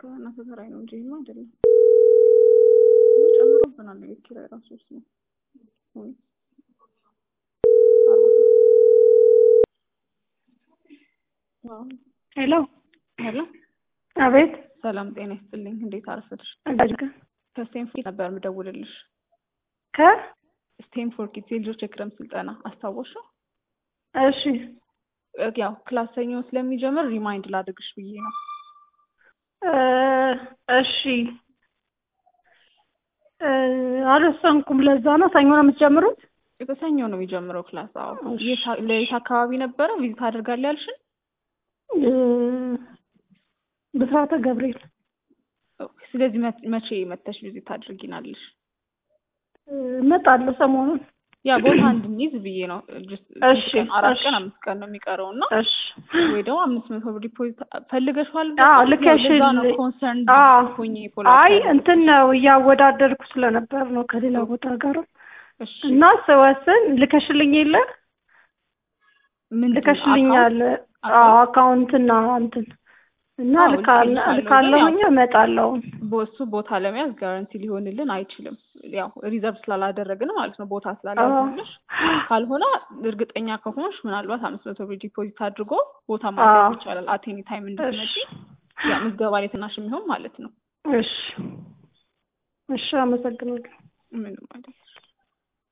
ከእነ ተከራይ ነው እንጂ ይሄማ አይደለም። ጨምሮብናል የቤት ኪራይ ራሱ እሱ ነው። ወይ ሄሎ ሄሎ፣ አቤት። ሰላም ጤና ይስጥልኝ። እንዴት አረፈድሽ? አጋጅ ከስቴንፎርድ ነበር የምደውልልሽ። ከ ስቴንፎርድ ኪድስ የልጆች የክረምት ስልጠና አስታወሽው? እሺ ያው ክላስ ሰኞ ስለሚጀምር ሪማይንድ ላድርግሽ ብዬ ነው። እ እሺ እ አልወሰንኩም። ለዛ ነው ሰኞ ነው የምትጀምሩት? በሰኞ ነው የሚጀምረው ክላስ። አዎ እሺ። የት- ለየት አካባቢ ነበረ ቪዚት አደርጋለሁ ያልሽን? እ ብስራተ ገብርኤል ስለዚህ መ- መቼ መተሽ ቪዚት አድርጊናለሽ? እ እመጣለሁ ሰሞኑን። ያ ቦታ እንድንይዝ ብዬ ነው። ጅስ- እሺ፣ ስንት ቀን? አራት እሺ። ቀን አምስት ቀን ነው የሚቀረው እና እሺ ወይ ደግሞ አምስት መቶ ብር ዲፖዚት ፈልገሽዋል? አዎ፣ በጣም? ልከሽ- ለዛ ነው ኮንሰርን አዎ። ሆኜ አይ እንትን ነው እያወዳደርኩ ስለነበር ነው ከሌላ ቦታ ጋር እሺ እና ስወስን ልከሽልኝ የለ ምንድን ነው? ልከሽልኛል። አካውንት? አዎ አካውንትና እንትን እና አዎ፣ ልካል- ልኬልሻለሁ፣ ልካለሁኝ ግን እመጣለሁ። በሱ ቦታ ለመያዝ ጋራንቲ ሊሆንልን አይችልም። ያው ሪዘርቭ ስላላደረግን ማለት ነው ቦታ ስላልያዝንልሽ። ካልሆነ እርግጠኛ ከሆንሽ ምናልባት አምስት መቶ ብር ዲፖዚት አድርጎ ቦታ ማስያዝ አዎ። ይቻላል። አቴኒ ታይም እንድትመጪ እሺ ያ ምዝገባ ላይ ትናሽ የሚሆን ማለት ነው። እሺ እሺ፣ አመሰግናለሁ። ምንም አይደለም።